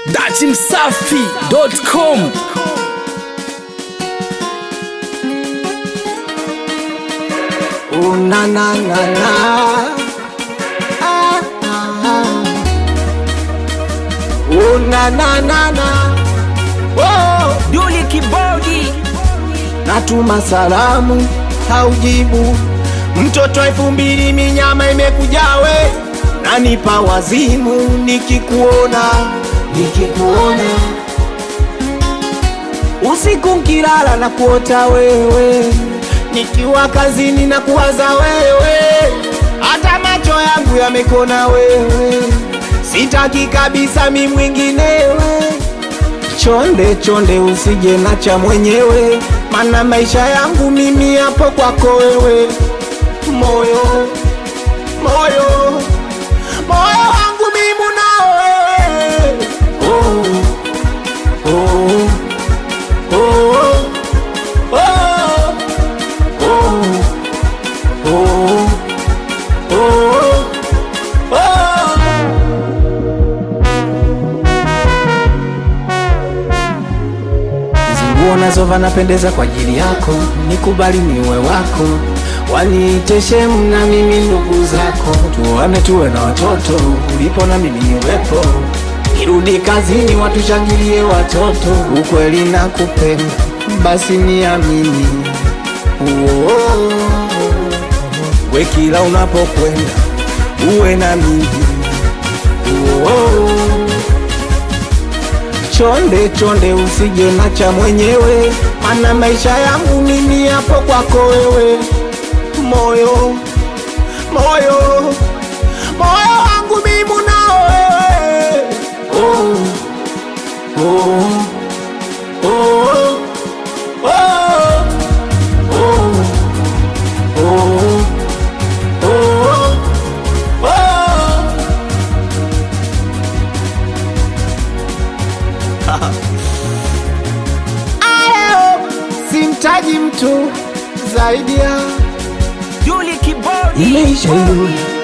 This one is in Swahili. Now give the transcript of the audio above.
datimsafi.com Oh, na, na, na, na. Ah, ah, ah. Oh, na, na, na, na. Oh, Duli Kibodi natuma salamu haujibu mtoto elfu mbili minyama imekujawe nanipa wazimu nikikuona nikikuona usiku nkilala na kuota wewe nikiwa kazini na kuwaza wewe hata macho yangu yamekona wewe sitaki kabisa mi mwinginewe chonde chonde usije nacha mwenyewe mana maisha yangu mimi hapo kwako wewe moyo moyo moyo wangu mimi nao wewe oh, oh, oh, oh, oh, oh, oh, oh. nguo nazova napendeza kwa ajili yako, nikubali niwe wako, waniite shemu na mimi ndugu zako, tuone tuwe na watoto, ulipo na mimi niwepo, irudi kazini watushangilie watoto, ukweli na kupenda, basi niamini Uo, we kila unapokwenda uwe na mimi Uo, chonde chonde usije nacha mwenyewe mana maisha yangu mimi hapo kwako wewe moyo moyo moyo wangu mimi nao wewe oh, oh, oh, oh, oh, oh, oh, oh. Aleo simtaji mtu zaidi ya Duli Kibodi imeisha hiyo